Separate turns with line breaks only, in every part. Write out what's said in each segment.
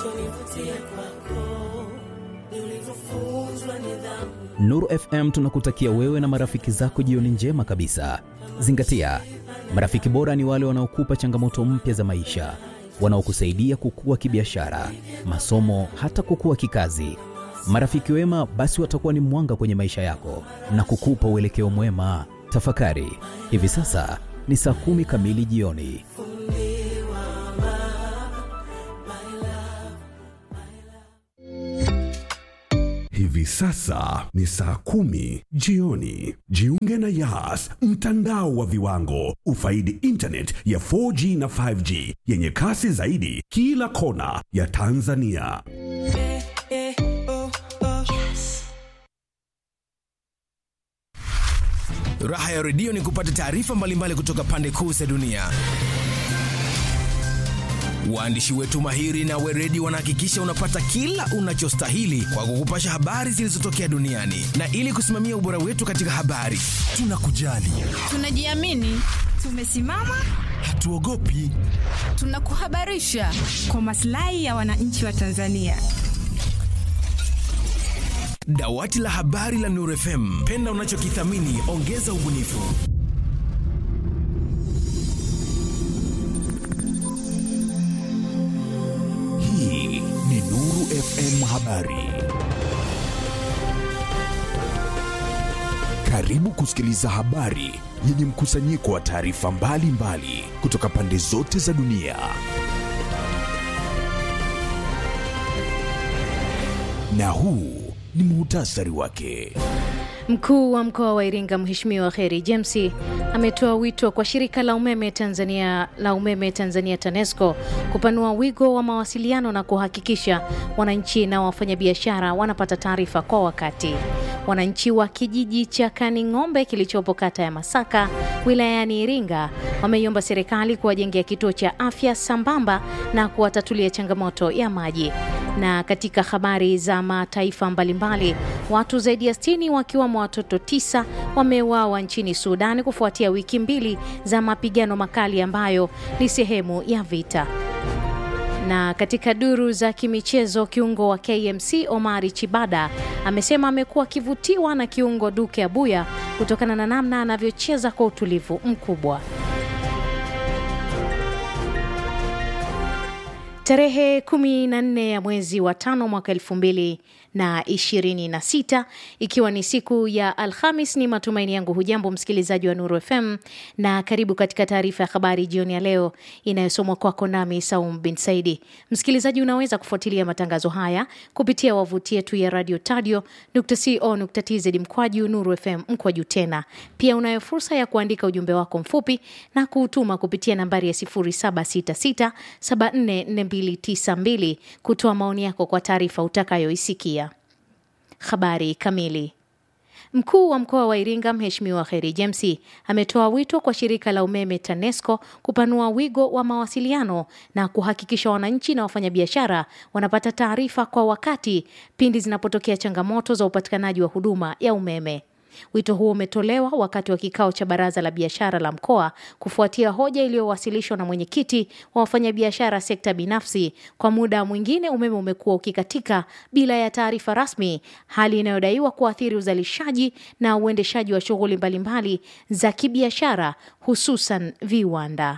Nuru FM tunakutakia wewe na marafiki zako jioni njema kabisa. Zingatia, marafiki bora ni wale wanaokupa changamoto mpya za maisha, wanaokusaidia kukua kibiashara, masomo, hata kukua kikazi. Marafiki wema basi watakuwa ni mwanga kwenye maisha yako na kukupa uelekeo mwema. Tafakari, hivi sasa ni saa kumi kamili jioni.
Hivi sasa ni saa kumi jioni. Jiunge na Yas, mtandao wa viwango. Ufaidi internet ya 4G na 5G yenye kasi zaidi kila kona ya Tanzania.
Raha ya redio ni kupata taarifa mbalimbali kutoka pande kuu za dunia. Waandishi wetu mahiri na weredi wanahakikisha unapata kila unachostahili kwa kukupasha habari zilizotokea duniani, na ili kusimamia ubora wetu katika habari, tunakujali,
Tunajiamini, tumesimama,
hatuogopi.
tunakuhabarisha kwa maslahi ya wananchi wa Tanzania.
Dawati la habari la Nuru FM, penda unachokithamini, ongeza ubunifu.
Hii ni Nuru FM Habari.
Karibu kusikiliza habari yenye mkusanyiko wa taarifa mbalimbali kutoka pande zote za dunia. Na huu ni muhtasari wake.
Mkuu wa mkoa wa Iringa Mheshimiwa Kheri James ametoa wito kwa shirika la umeme Tanzania la umeme Tanzania TANESCO kupanua wigo wa mawasiliano na kuhakikisha wananchi na wafanyabiashara wanapata taarifa kwa wakati. Wananchi wa kijiji cha Kaning'ombe kilichopo kata ya Masaka wilayani Iringa wameiomba serikali kuwajengea kituo cha afya sambamba na kuwatatulia changamoto ya maji. Na katika habari za mataifa mbalimbali, watu zaidi ya 60 wakiwemo watoto tisa wameuawa nchini Sudan kufuatia wiki mbili za mapigano makali ambayo ni sehemu ya vita. Na katika duru za kimichezo, kiungo wa KMC Omari Chibada amesema amekuwa akivutiwa na kiungo Duke Abuya kutokana na namna anavyocheza kwa utulivu mkubwa. Tarehe 14 ya mwezi wa tano mwaka elfu mbili na ishirini na sita ikiwa ni siku ya Alhamis. Ni matumaini yangu hujambo msikilizaji wa Nuru FM na karibu katika taarifa ya habari jioni ya leo inayosomwa kwako nami Saum bin Saidi. Msikilizaji, unaweza kufuatilia matangazo haya kupitia wavuti yetu ya radio tadio co.tz mkwaju Nuru FM mkwaju tena. Pia unayo fursa ya kuandika ujumbe wako mfupi na kuutuma kupitia nambari ya 0766744292 kutoa maoni yako kwa taarifa utakayoisikia. Habari kamili. Mkuu wa mkoa wa Iringa Mheshimiwa Kheri James ametoa wito kwa shirika la umeme TANESCO kupanua wigo wa mawasiliano na kuhakikisha wananchi na wafanyabiashara wanapata taarifa kwa wakati pindi zinapotokea changamoto za upatikanaji wa huduma ya umeme. Wito huo umetolewa wakati wa kikao cha baraza la biashara la mkoa kufuatia hoja iliyowasilishwa na mwenyekiti wa wafanyabiashara sekta binafsi. Kwa muda mwingine umeme umekuwa ukikatika bila ya taarifa rasmi, hali inayodaiwa kuathiri uzalishaji na uendeshaji wa shughuli mbalimbali za kibiashara hususan viwanda.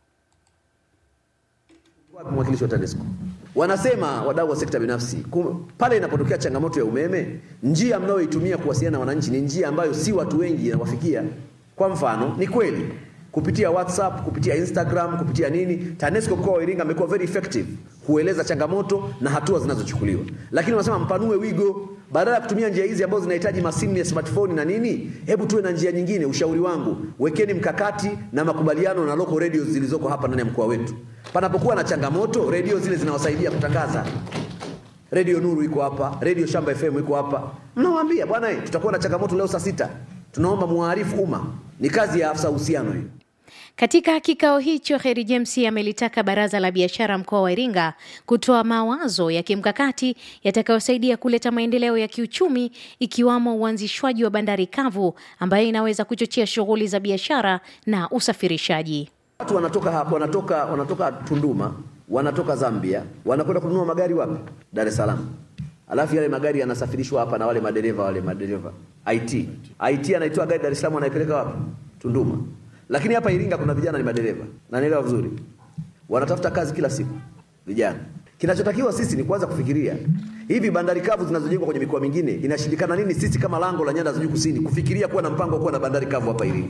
Mwakilishi wa TANESCO wanasema wadau wa sekta binafsi kum, pale inapotokea changamoto ya umeme, njia mnayoitumia kuwasiliana na wananchi ni njia ambayo si watu wengi inawafikia. Kwa mfano, ni kweli kupitia WhatsApp, kupitia Instagram, kupitia nini, TANESCO mkoa wa Iringa amekuwa very effective kueleza changamoto na hatua zinazochukuliwa, lakini wanasema mpanue wigo badala ya kutumia njia hizi ambazo zinahitaji masimu ya smartphone na nini, hebu tuwe na njia nyingine. Ushauri wangu, wekeni mkakati na makubaliano na local radios zilizoko hapa ndani ya mkoa wetu. Panapokuwa na changamoto, redio zile zinawasaidia kutangaza. Redio Nuru iko hapa, Redio Shamba FM iko hapa, mnawaambia bwana, eh, tutakuwa na changamoto leo saa sita, tunaomba muarifu umma. Ni kazi ya afisa uhusiano hiyo.
Katika kikao hicho, Kheri James amelitaka baraza la biashara mkoa wa Iringa kutoa mawazo ya kimkakati yatakayosaidia kuleta maendeleo ya kiuchumi ikiwamo uanzishwaji wa bandari kavu ambayo inaweza kuchochea shughuli za biashara na usafirishaji.
Watu wanatoka hapa, wanatoka wanatoka Tunduma wanatoka Zambia wanakwenda kununua magari wapi? Dar es Salaam. Alafu yale magari yanasafirishwa hapa na wale madereva wale madereva IT. IT anaitoa gari Dar es Salaam anaipeleka wapi? Tunduma. Lakini hapa Iringa kuna vijana ni madereva. Na nielewa vizuri. Wanatafuta kazi kila siku. Vijana. Kinachotakiwa sisi ni kuanza kufikiria hivi bandari kavu zinazojengwa kwenye mikoa mingine inashindikana nini sisi kama lango la nyanda za juu kusini kufikiria kuwa na mpango wa kuwa na bandari kavu hapa Iringa?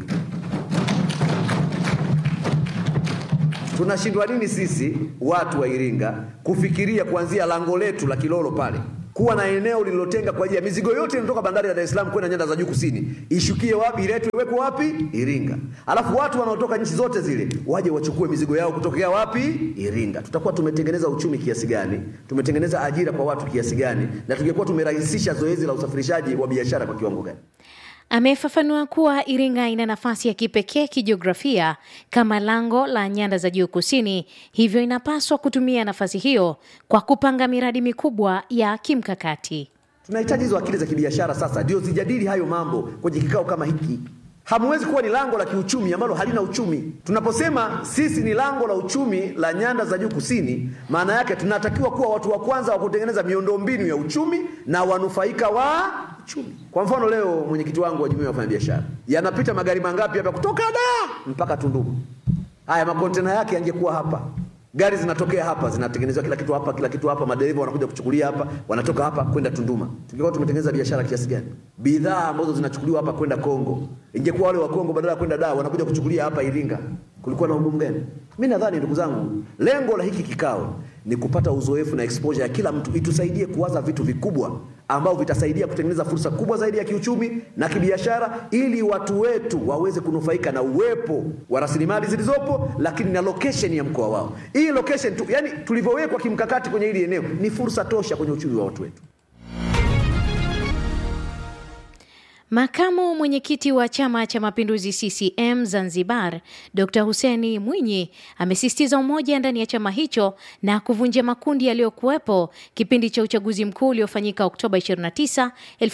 Tunashindwa nini sisi watu wa Iringa kufikiria kuanzia lango letu la Kilolo pale kuwa na eneo lililotenga kwa ajili ya mizigo yote inatoka bandari ya Dar es Salaam kwenda nyanda za juu kusini, ishukie wapi, iletwe iwekwe wapi? Iringa. Alafu watu wanaotoka nchi zote zile waje wachukue mizigo yao kutokea wapi? Iringa. Tutakuwa tumetengeneza uchumi kiasi gani? Tumetengeneza ajira kwa watu kiasi gani? Na tungekuwa tumerahisisha zoezi la usafirishaji wa biashara kwa kiwango gani?
Amefafanua kuwa Iringa ina nafasi ya kipekee kijiografia kama lango la nyanda za juu kusini, hivyo inapaswa kutumia nafasi hiyo kwa kupanga miradi mikubwa ya kimkakati.
Tunahitaji hizo akili za kibiashara sasa ndio zijadili hayo mambo kwenye kikao kama hiki. Hamwezi kuwa ni lango la kiuchumi ambalo halina uchumi. Tunaposema sisi ni lango la uchumi la nyanda za juu kusini, maana yake tunatakiwa kuwa watu wa kwanza wa kutengeneza miundombinu ya uchumi na wanufaika wa uchumi. Kwa mfano leo mwenyekiti wangu wa jumuiya ya wafanyabiashara, yanapita magari mangapi hapa kutoka da mpaka Tunduma? Haya makontena yake yangekuwa hapa gari zinatokea hapa zinatengenezewa kila kitu hapa kila kitu hapa madereva wanakuja kuchukulia hapa wanatoka hapa kwenda Tunduma tungekuwa tumetengeneza biashara kiasi gani bidhaa ambazo zinachukuliwa hapa kwenda Kongo ingekuwa wale wa Kongo badala ya kwenda Dar wanakuja kuchukulia hapa Iringa kulikuwa na ugumu gani mimi nadhani ndugu zangu lengo la hiki kikao ni kupata uzoefu na exposure ya kila mtu itusaidie kuwaza vitu vikubwa ambavyo vitasaidia kutengeneza fursa kubwa zaidi ya kiuchumi na kibiashara ili watu wetu waweze kunufaika na uwepo wa rasilimali zilizopo lakini na location ya mkoa wao hii location tu, yani tulivyowekwa kimkakati kwenye hili eneo ni fursa tosha kwenye uchumi wa watu wetu
Makamu mwenyekiti wa Chama cha Mapinduzi CCM Zanzibar, Dr Huseni Mwinyi amesisitiza umoja ndani ya chama hicho na kuvunja makundi yaliyokuwepo kipindi cha uchaguzi mkuu uliofanyika Oktoba 29,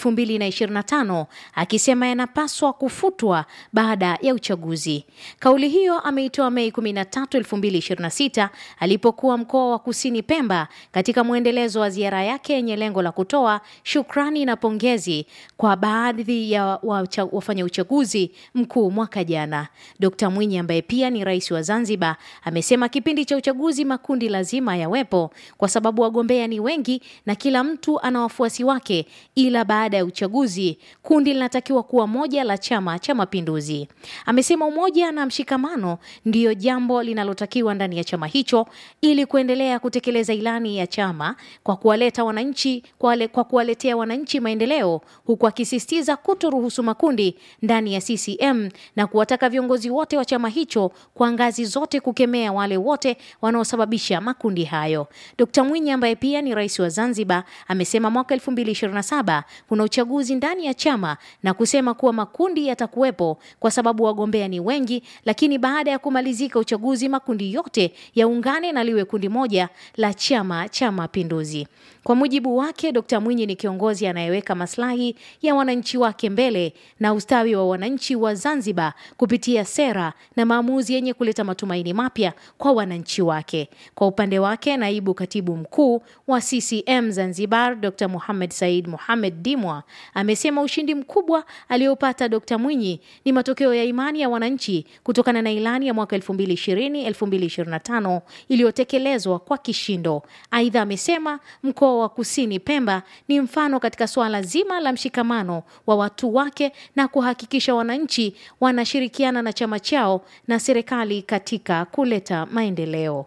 2025, akisema yanapaswa kufutwa baada ya uchaguzi. Kauli hiyo ameitoa Mei 13, 2026 alipokuwa mkoa wa Kusini Pemba katika mwendelezo wa ziara yake yenye lengo la kutoa shukrani na pongezi kwa baadhi ya wacha- wafanya uchaguzi mkuu mwaka jana. Dkt Mwinyi ambaye pia ni rais wa Zanzibar amesema kipindi cha uchaguzi makundi lazima yawepo kwa sababu wagombea ni wengi na kila mtu ana wafuasi wake, ila baada ya uchaguzi kundi linatakiwa kuwa moja la Chama cha Mapinduzi. Amesema umoja na mshikamano ndiyo jambo linalotakiwa ndani ya chama hicho ili kuendelea kutekeleza ilani ya chama kwa kuwaleta wananchi kwa, wale, kwa kuwaletea wananchi maendeleo huku akisisitiza kutoruhusu makundi ndani ya CCM na kuwataka viongozi wote wa chama hicho kwa ngazi zote kukemea wale wote wanaosababisha makundi hayo. Dkt Mwinyi ambaye pia ni rais wa Zanzibar amesema mwaka 2027 kuna uchaguzi ndani ya chama na kusema kuwa makundi yatakuwepo kwa sababu wagombea ni wengi, lakini baada ya kumalizika uchaguzi makundi yote yaungane na liwe kundi moja la Chama cha Mapinduzi. Kwa mujibu wake, Dkt Mwinyi ni kiongozi anayeweka maslahi ya wananchi wake mbele na ustawi wa wananchi wa Zanzibar kupitia sera na maamuzi yenye kuleta matumaini mapya kwa wananchi wake. Kwa upande wake, naibu katibu mkuu wa CCM Zanzibar Dr. Mohamed Said Mohamed Dimwa amesema ushindi mkubwa aliopata Dr. Mwinyi ni matokeo ya imani ya wananchi kutokana na ilani ya mwaka 2020-2025 iliyotekelezwa kwa kishindo. Aidha, amesema mkoa wa Kusini Pemba ni mfano katika suala zima la mshikamano wa watu wake na kuhakikisha wananchi wanashirikiana na chama chao na serikali katika kuleta maendeleo.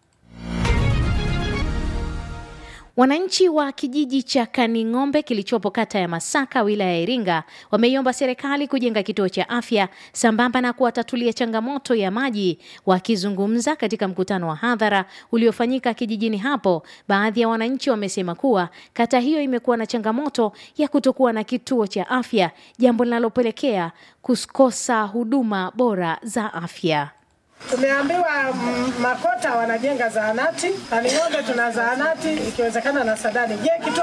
Wananchi wa kijiji cha Kaning'ombe kilichopo kata ya Masaka wilaya ya Iringa wameiomba serikali kujenga kituo cha afya sambamba na kuwatatulia changamoto ya maji. Wakizungumza katika mkutano wa hadhara uliofanyika kijijini hapo, baadhi ya wananchi wamesema kuwa kata hiyo imekuwa na changamoto ya kutokuwa na kituo cha afya, jambo linalopelekea kukosa huduma bora za afya.
Tumeambiwa mm, Makota wanajenga zahanati, Kaning'ombe tuna zahanati, ikiwezekana na Sadani. Je, kituo cha afya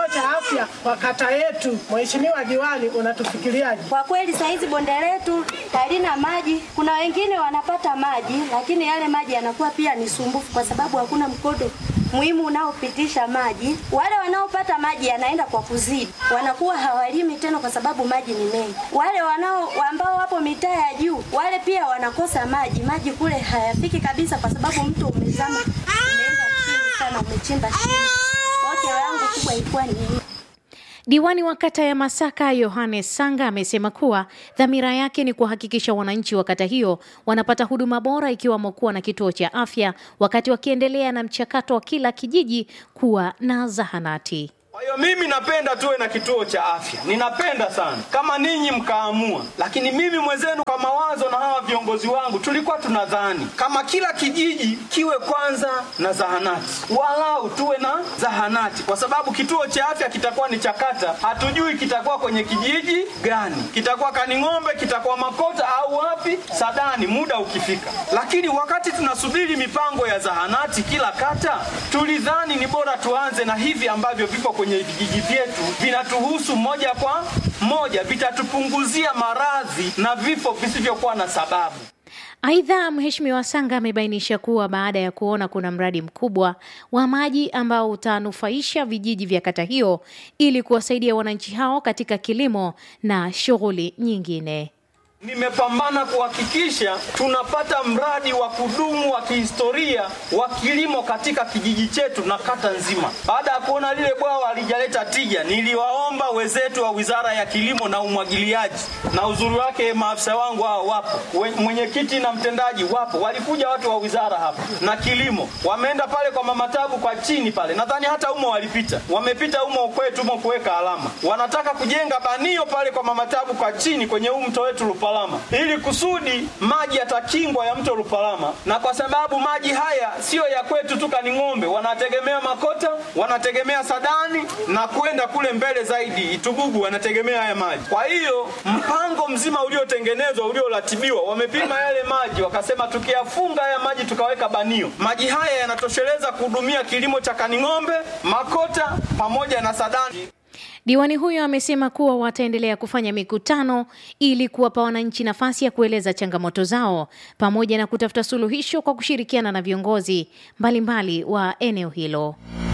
afya kwa kata yetu, Mheshimiwa Diwani, unatufikiriaje?
Kwa kweli saa hizi bonde letu halina maji. Kuna wengine wanapata maji, lakini yale maji yanakuwa pia ni sumbufu, kwa sababu hakuna mkodo muhimu unaopitisha maji. Wale wanaopata maji yanaenda kwa kuzidi, wanakuwa hawalimi tena kwa sababu maji ni mengi. Wale wanao ambao wapo mitaa ya juu, wale pia wanakosa maji. Maji kule hayafiki kabisa, kwa sababu mto umezama, umeenda chini sana, umechimba chini. Kwa hiyo yangu kubwa ilikuwa ni hiyo.
Diwani wa kata ya Masaka Yohanes Sanga amesema kuwa dhamira yake ni kuhakikisha wananchi wa kata hiyo wanapata huduma bora ikiwamo kuwa na kituo cha afya wakati wakiendelea na mchakato wa kila kijiji kuwa na zahanati.
Kwa hiyo mimi napenda tuwe na kituo cha afya, ninapenda sana kama ninyi mkaamua, lakini mimi mwenzenu kwa mawazo na hawa viongozi wangu tulikuwa tunadhani kama kila kijiji kiwe kwanza na zahanati, walau tuwe na zahanati, kwa sababu kituo cha afya kitakuwa ni cha kata, hatujui kitakuwa kwenye kijiji gani, kitakuwa Kaning'ombe, kitakuwa Makota au wapi, Sadani, muda ukifika. Lakini wakati tunasubiri mipango ya zahanati kila kata, tulidhani ni bora tuanze na hivi ambavyo vipo kwenye vijiji vyetu vinatuhusu moja kwa moja, vitatupunguzia maradhi na vifo visivyokuwa na sababu.
Aidha, Mheshimiwa Sanga amebainisha kuwa baada ya kuona kuna mradi mkubwa wa maji ambao utanufaisha vijiji vya kata hiyo ili kuwasaidia wananchi hao katika kilimo na shughuli nyingine.
Nimepambana kuhakikisha tunapata mradi wa kudumu wa kihistoria wa kilimo katika kijiji chetu na kata nzima. Baada ya kuona lile bwawa halijaleta tija, niliwaomba wenzetu wa Wizara ya Kilimo na Umwagiliaji, na uzuri wake maafisa wangu hao wapo, We- mwenyekiti na mtendaji wapo, walikuja watu wa wizara hapa na kilimo, wameenda pale kwa Mama Tabu kwa chini pale, nadhani hata umo walipita, wamepita umo kwetu umo kuweka alama, wanataka kujenga banio pale kwa Mama Tabu kwa chini kwenye huu mto wetu Lupalama, ili kusudi maji yatakingwa ya mto Lupalama, na kwa sababu maji haya siyo ya kwetu tu Kaning'ombe, wanategemea Makota, wanategemea Sadani na kwenda kule mbele zaidi Itubugu, wanategemea haya maji. Kwa hiyo mpango mzima uliotengenezwa ulioratibiwa, wamepima yale maji, wakasema tukiyafunga haya maji tukaweka banio, maji haya yanatosheleza kuhudumia kilimo cha Kaning'ombe, Makota pamoja na Sadani.
Diwani huyo amesema kuwa wataendelea kufanya mikutano ili kuwapa wananchi nafasi ya kueleza changamoto zao pamoja na kutafuta suluhisho kwa kushirikiana na viongozi mbalimbali wa eneo hilo.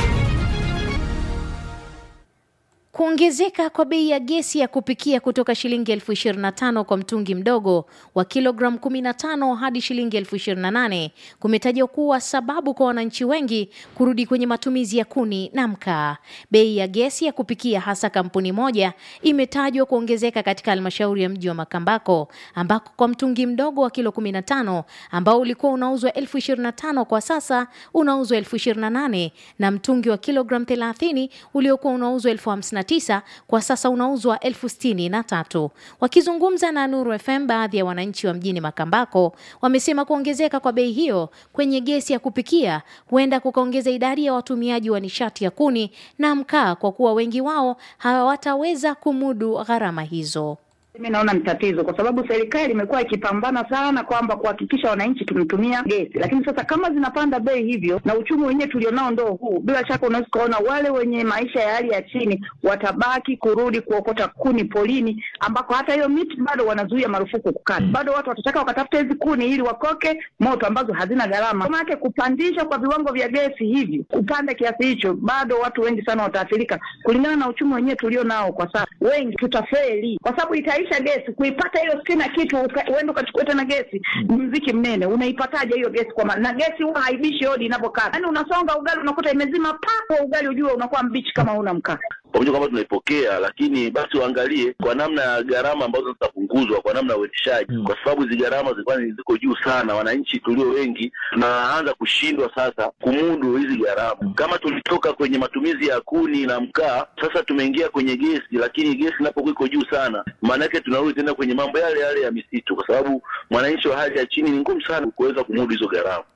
Kuongezeka kwa bei ya gesi ya kupikia kutoka shilingi elfu ishirini na tano kwa mtungi mdogo wa kilogramu 15 hadi shilingi elfu ishirini na nane kumetajwa kuwa sababu kwa wananchi wengi kurudi kwenye matumizi ya kuni na mkaa. Bei ya gesi ya kupikia hasa kampuni moja imetajwa kuongezeka katika halmashauri ya mji wa Makambako ambako kwa mtungi mdogo wa kilo 15 ambao ulikuwa unauzwa elfu ishirini na tano kwa sasa unauzwa elfu ishirini na nane na mtungi wa kilogramu 30 uliokuwa unauzwa elfu hamsini na tisa kwa sasa unauzwa elfu sitini na tatu. Wakizungumza na Nuru FM, baadhi ya wananchi wa mjini Makambako wamesema kuongezeka kwa bei hiyo kwenye gesi ya kupikia huenda kukaongeza idadi ya watumiaji wa nishati ya kuni na mkaa kwa kuwa wengi wao hawataweza kumudu gharama hizo.
Mimi naona ni tatizo kwa sababu serikali imekuwa ikipambana sana kwamba kuhakikisha wananchi tunatumia gesi, lakini sasa kama zinapanda bei hivyo na uchumi wenyewe tulionao ndo huu, bila shaka unaweza ukaona wale wenye maisha ya hali ya chini watabaki kurudi kuokota kuni polini, ambako hata hiyo miti bado wanazuia marufuku kukata. Bado watu watataka wakatafuta hizi kuni ili wakoke moto ambazo hazina gharama. Kwa maana kupandisha kwa viwango vya gesi hivi, kupanda kiasi hicho, bado watu wengi sana wataathirika kulingana na uchumi wenyewe tulio nao kwa sasa. Wengi tutafeli kwa sababu itaisha gesi. Kuipata hiyo sitini na kitu uka- uende ukachukua tena gesi, ni mziki mnene. Unaipataje hiyo gesi? Kwa maana na gesi huwa haibishi hodi inapokaa, yaani unasonga ugali unakuta imezima pa ugali, ujue unakuwa mbichi kama una mkaa.
pamoja kwamba tunaipokea, lakini basi waangalie kwa namna ya gharama ambazo zitapunguzwa kwa namna ya uendeshaji, kwa sababu hizi gharama zilikuwa ni ziko juu sana. Wananchi tulio wengi tunaanza kushindwa sasa kumudu hizi gharama. Kama tulitoka kwenye matumizi ya kuni na mkaa, sasa tumeingia kwenye gesi, lakini gesi inapokuwa iko juu sana, maana yake tunarudi tena kwenye mambo yale yale ya misitu, kwa sababu mwananchi wa hali ya chini ni ngumu sana kuweza kumudu hizo gharama.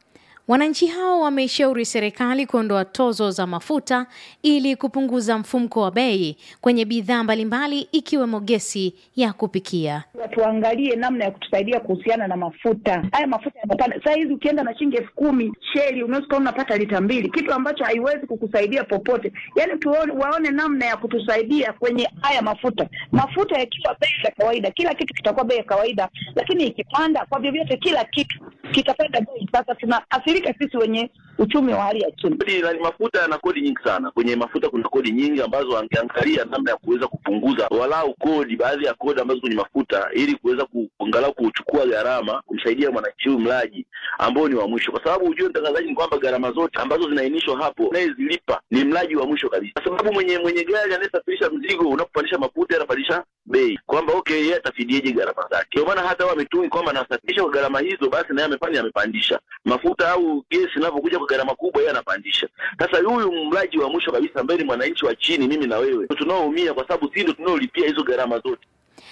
Wananchi hao wameishauri serikali kuondoa tozo za mafuta ili kupunguza mfumko wa bei kwenye bidhaa mbalimbali ikiwemo gesi ya kupikia.
Tuangalie namna ya kutusaidia kuhusiana na mafuta haya. Mafuta yanapanda saa hizi, ukienda na shilingi elfu kumi sheli unaweza ukawa unapata lita mbili, kitu ambacho haiwezi kukusaidia popote. Yani tuone, waone namna ya kutusaidia kwenye haya mafuta. Mafuta yakiwa bei ya kawaida, kila kitu kitakuwa bei ya kawaida, lakini ikipanda kwa vyovyote, kila kitu kitapanda bei. Sasa tunaathirika sisi wenye uchumi wa hali ya chini.
Kodi la mafuta yana kodi nyingi sana. Kwenye mafuta kuna kodi nyingi ambazo wangeangalia namna ya kuweza kupunguza walau kodi, baadhi ya kodi ambazo kwenye mafuta, ili kuweza kuangalau kuchukua gharama kumsaidia mwananchi huyu mlaji ambao ni wa mwisho, kwa sababu ujue mtangazaji, ni kwamba gharama zote ambazo zinaainishwa hapo anayezilipa ni mlaji wa mwisho kabisa, kwa sababu mwenye mwenye gari anayesafirisha mzigo, unapopandisha mafuta anapandisha bei, kwamba okay, yeye atafidieje gharama zake. Ndio maana hata wao wametungi kwamba anasafirisha kwa gharama hizo, basi naye amefanya amepandisha mafuta au gesi inavyokuja kwa gharama kubwa, yeye anapandisha. Sasa huyu mlaji wa mwisho kabisa ambaye ni mwananchi wa chini, mimi na wewe, tunaoumia kwa sababu sisi ndio tunaolipia hizo gharama zote.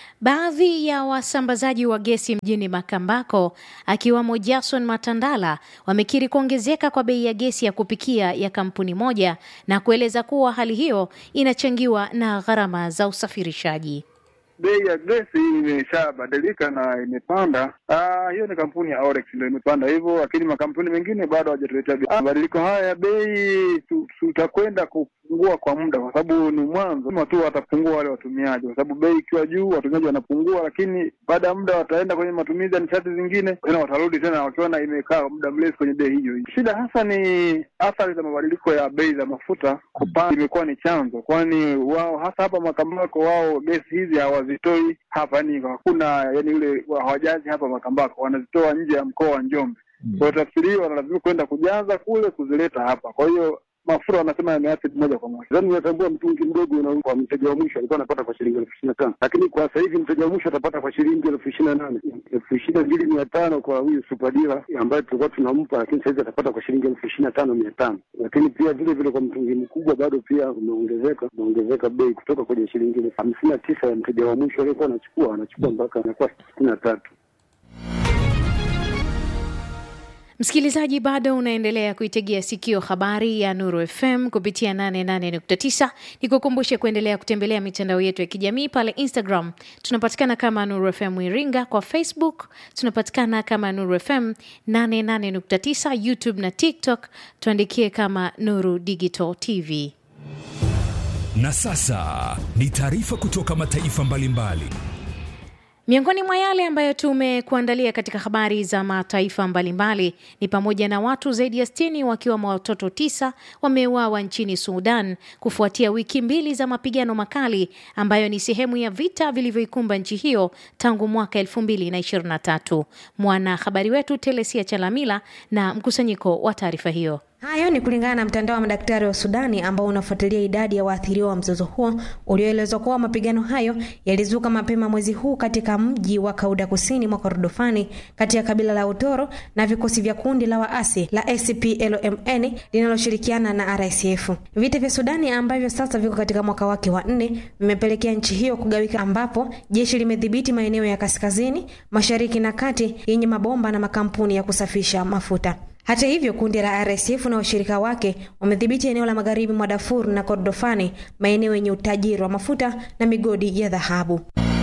Baadhi ya wasambazaji wa gesi mjini Makambako akiwamo Jason Matandala wamekiri kuongezeka kwa bei ya gesi ya kupikia ya kampuni moja na kueleza kuwa hali hiyo inachangiwa na gharama za usafirishaji.
Bei ya gesi imeshabadilika na imepanda. Ah, hiyo ni kampuni ya Orex ndio imepanda hivyo, lakini makampuni mengine bado hawajatuletea bei. Mabadiliko haya ya bei tutakwenda kupungua kwa muda, kwa sababu ni mwanzo kama tu watapungua wale watumiaji, kwa sababu bei ikiwa juu watumiaji wanapungua, lakini baada ya muda wataenda kwenye matumizi ya nishati zingine, tena watarudi tena wakiona imekaa muda mrefu kwenye bei hiyo hiyo. Shida hasa ni athari za mabadiliko ya bei za mafuta kupanda, imekuwa ni chanzo, kwani wao hasa hapa Makambako wao gesi hizi hawazitoi hapa, yani hakuna yani ule hawajazi hapa Makambako, wanazitoa nje ya mkoa wa Njombe. Kwa hiyo tafsiri hiyo wanalazimika kwenda kujaza kule kuzileta hapa, kwa hiyo mafuta wanasema yameathiri moja kwa moja.
Zani unatambua mtungi mdogo kwa mteja wa mwisho alikuwa anapata kwa shilingi elfu ishirini na tano lakini kwa sasa hivi mteja wa mwisho atapata kwa shilingi elfu ishirini na nane elfu ishirini na mbili mia tano kwa huyu supadira ambaye tulikuwa tunampa, lakini sahizi atapata kwa shilingi elfu ishirini na tano mia tano Lakini pia vile vile kwa mtungi mkubwa bado pia umeongezeka, umeongezeka bei kutoka kwenye shilingi elfu hamsini na tisa ya mteja wa mwisho aliyekuwa anachukua anachukua mpaka anakuwa sitini na tatu.
Msikilizaji, bado unaendelea kuitegea sikio habari ya Nuru FM kupitia 88.9. Nikukumbushe kuendelea kutembelea mitandao yetu ya kijamii pale Instagram tunapatikana kama Nuru FM Iringa, kwa Facebook tunapatikana kama Nuru FM 88.9, YouTube na TikTok tuandikie kama Nuru Digital TV.
Na sasa ni taarifa kutoka mataifa mbalimbali mbali.
Miongoni mwa yale ambayo tumekuandalia katika habari za mataifa mbalimbali ni pamoja na watu zaidi ya sitini wakiwemo watoto tisa wameuawa nchini Sudan kufuatia wiki mbili za mapigano makali ambayo ni sehemu ya vita vilivyoikumba nchi hiyo tangu mwaka elfu mbili na ishirini na tatu. Mwanahabari wetu Telesia Chalamila na mkusanyiko wa taarifa hiyo.
Hayo ni kulingana na mtandao wa madaktari wa Sudani ambao unafuatilia idadi ya waathiriwa wa mzozo huo ulioelezwa kuwa mapigano hayo yalizuka mapema mwezi huu katika mji wa Kauda kusini mwa Kordofani kati ya kabila la Utoro na vikosi vya kundi la waasi la SPLMN linaloshirikiana na RSF. Vita vya Sudani ambavyo sasa viko katika mwaka wake wa nne vimepelekea nchi hiyo kugawika, ambapo jeshi limedhibiti maeneo ya kaskazini, mashariki na kati yenye mabomba na makampuni ya kusafisha mafuta. Hata hivyo kundi la RSF na washirika wake wamedhibiti eneo la magharibi mwa Darfur na Kordofani, maeneo yenye utajiri wa mafuta na migodi ya dhahabu.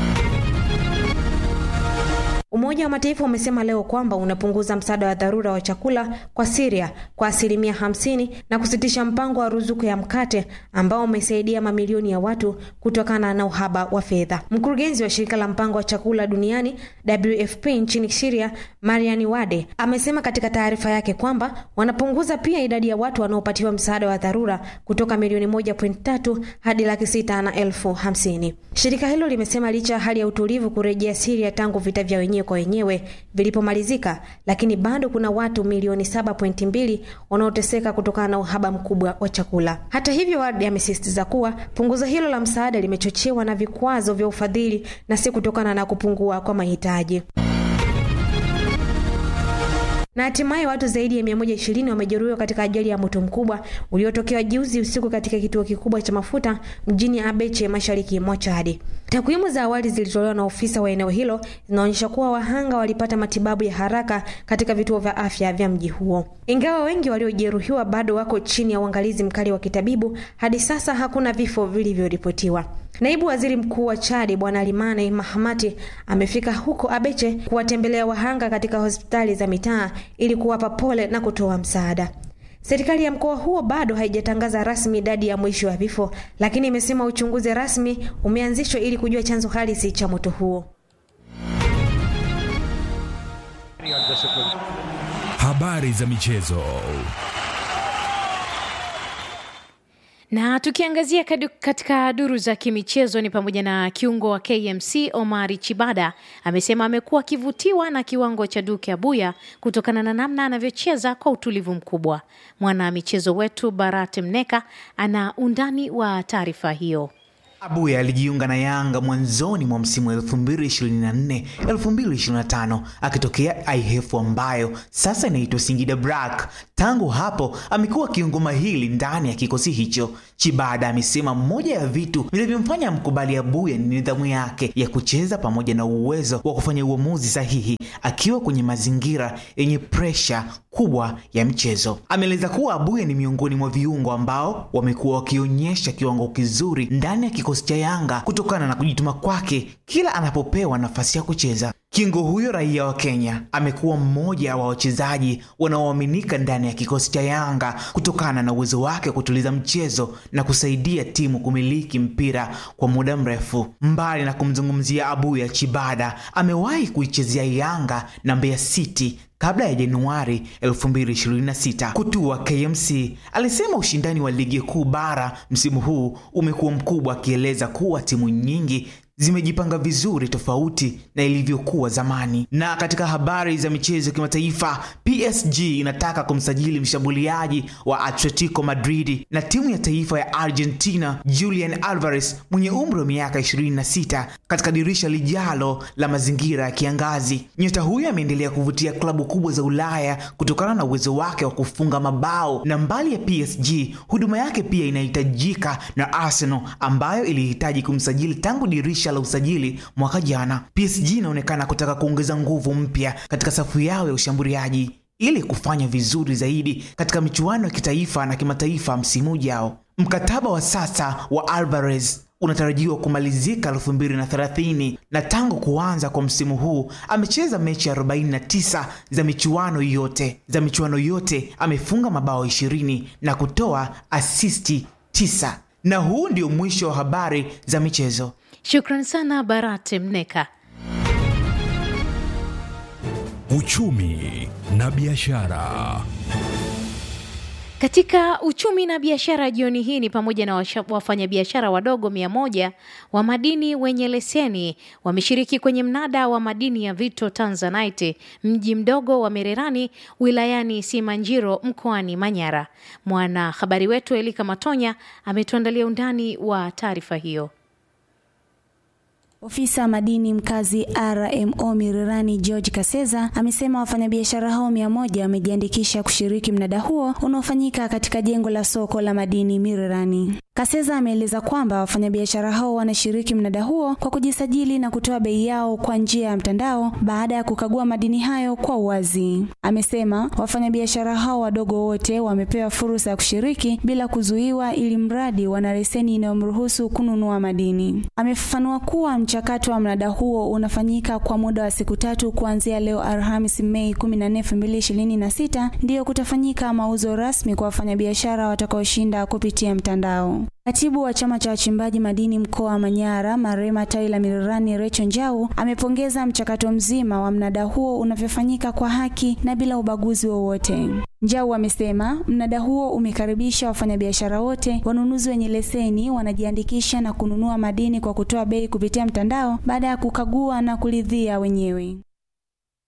Umoja wa Mataifa umesema leo kwamba unapunguza msaada wa dharura wa chakula kwa Syria kwa asilimia hamsini na kusitisha mpango wa ruzuku ya mkate ambao umesaidia mamilioni ya watu kutokana na uhaba wa fedha. Mkurugenzi wa shirika la mpango wa chakula duniani WFP nchini Syria, Marian Wade, amesema katika taarifa yake kwamba wanapunguza pia idadi ya watu wanaopatiwa msaada wa dharura kutoka milioni moja point tatu hadi laki sita na elfu hamsini. Shirika hilo limesema licha ya hali ya utulivu kurejea Syria tangu vita vya wenyewe kwa wenyewe vilipomalizika, lakini bado kuna watu milioni 7.2 wanaoteseka kutokana na uhaba mkubwa wa chakula. Hata hivyo, Wade amesisitiza kuwa punguzo hilo la msaada limechochewa na vikwazo vya ufadhili na si kutokana na kupungua kwa mahitaji. Na hatimaye watu zaidi ya 120 wamejeruhiwa katika ajali ya moto mkubwa uliotokea juzi usiku katika kituo kikubwa cha mafuta mjini Abeche, mashariki mwa Chad. Takwimu za awali zilitolewa na ofisa wa eneo hilo zinaonyesha kuwa wahanga walipata matibabu ya haraka katika vituo vya afya vya mji huo. Ingawa wengi waliojeruhiwa bado wako chini ya uangalizi mkali wa kitabibu, hadi sasa hakuna vifo vilivyoripotiwa. Naibu waziri mkuu wa Chadi Bwana Limane Mahamati amefika huko Abeche kuwatembelea wahanga katika hospitali za mitaa ili kuwapa pole na kutoa msaada. Serikali ya mkoa huo bado haijatangaza rasmi idadi ya mwisho ya vifo, lakini imesema uchunguzi rasmi umeanzishwa ili kujua chanzo halisi cha moto huo.
Habari za michezo.
Na tukiangazia kadu- katika duru za kimichezo ni pamoja na kiungo wa KMC Omari Chibada amesema amekuwa akivutiwa na kiwango cha Duke Abuya kutokana na namna anavyocheza kwa utulivu mkubwa. Mwana michezo wetu Barat Mneka ana undani wa taarifa hiyo.
Abuya alijiunga na Yanga mwanzoni mwa msimu wa 2024 2025 akitokea IHF ambayo sasa inaitwa Singida Black. Tangu hapo amekuwa kiungo mahiri ndani ya kikosi hicho. Chibada amesema moja ya vitu vilivyomfanya mkubali Abuya ni nidhamu yake ya kucheza pamoja na uwezo wa kufanya uamuzi sahihi akiwa kwenye mazingira yenye presha kubwa ya mchezo. Ameeleza kuwa Abuya ni miongoni mwa viungo ambao wamekuwa wakionyesha kiwango kizuri ndani ya kikosi cha Yanga kutokana na kujituma kwake kila anapopewa nafasi ya kucheza. Kingo huyo raia wa Kenya amekuwa mmoja wa wachezaji wanaoaminika ndani ya kikosi cha Yanga kutokana na uwezo wake wa kutuliza mchezo na kusaidia timu kumiliki mpira kwa muda mrefu. Mbali na kumzungumzia Abuya, Chibada amewahi kuichezea Yanga na Mbeya City kabla ya Januari 2026 kutua KMC. Alisema ushindani wa ligi kuu bara msimu huu umekuwa mkubwa, akieleza kuwa timu nyingi zimejipanga vizuri tofauti na ilivyokuwa zamani. Na katika habari za michezo ya kimataifa, PSG inataka kumsajili mshambuliaji wa Atletico Madrid na timu ya taifa ya Argentina Julian Alvarez mwenye umri wa miaka 26 katika dirisha lijalo la mazingira ya kiangazi. Nyota huyo ameendelea kuvutia klabu kubwa za Ulaya kutokana na uwezo wake wa kufunga mabao, na mbali ya PSG, huduma yake pia inahitajika na Arsenal ambayo ilihitaji kumsajili tangu dirisha la usajili mwaka jana. PSG inaonekana kutaka kuongeza nguvu mpya katika safu yao ya ushambuliaji ili kufanya vizuri zaidi katika michuano ya kitaifa na kimataifa msimu ujao. Mkataba wa sasa wa Alvarez unatarajiwa kumalizika 2030 na tangu kuanza kwa msimu huu amecheza mechi 49 za michuano yote za michuano yote amefunga mabao 20 na kutoa asisti 9 na huu ndio mwisho wa habari za michezo.
Shukran sana Barat Mneka.
Uchumi na biashara.
Katika uchumi na biashara jioni hii ni pamoja na washa- wafanyabiashara wadogo mia moja wa madini wenye leseni wameshiriki kwenye mnada wa madini ya Vito Tanzanite mji mdogo wa Mererani wilayani Simanjiro mkoani Manyara. Mwanahabari wetu Elika Matonya ametuandalia undani wa taarifa hiyo.
Ofisa madini mkazi RMO Mirirani George Kaseza amesema wafanyabiashara hao mia moja wamejiandikisha kushiriki mnada huo unaofanyika katika jengo la soko la madini Mirirani. Kaseza ameeleza kwamba wafanyabiashara hao wanashiriki mnada huo kwa kujisajili na kutoa bei yao kwa njia ya mtandao baada ya kukagua madini hayo kwa uwazi. Amesema wafanyabiashara hao wadogo wote wamepewa fursa ya kushiriki bila kuzuiwa, ili mradi wana leseni inayomruhusu kununua madini. Amefafanua kuwa mchakato wa mnada huo unafanyika kwa muda wa siku tatu kuanzia leo Alhamisi Mei 14, 2026 ndiyo kutafanyika mauzo rasmi kwa wafanyabiashara watakaoshinda kupitia mtandao. Katibu wa chama cha wachimbaji madini mkoa wa Manyara, Marema tawi la Mirirani, Recho Njau amepongeza mchakato mzima wa mnada huo unavyofanyika kwa haki na bila ubaguzi wowote. Njau amesema mnada huo umekaribisha wafanyabiashara wote, wanunuzi wenye leseni wanajiandikisha na kununua madini kwa kutoa bei kupitia mtandao baada ya kukagua na kuridhia wenyewe.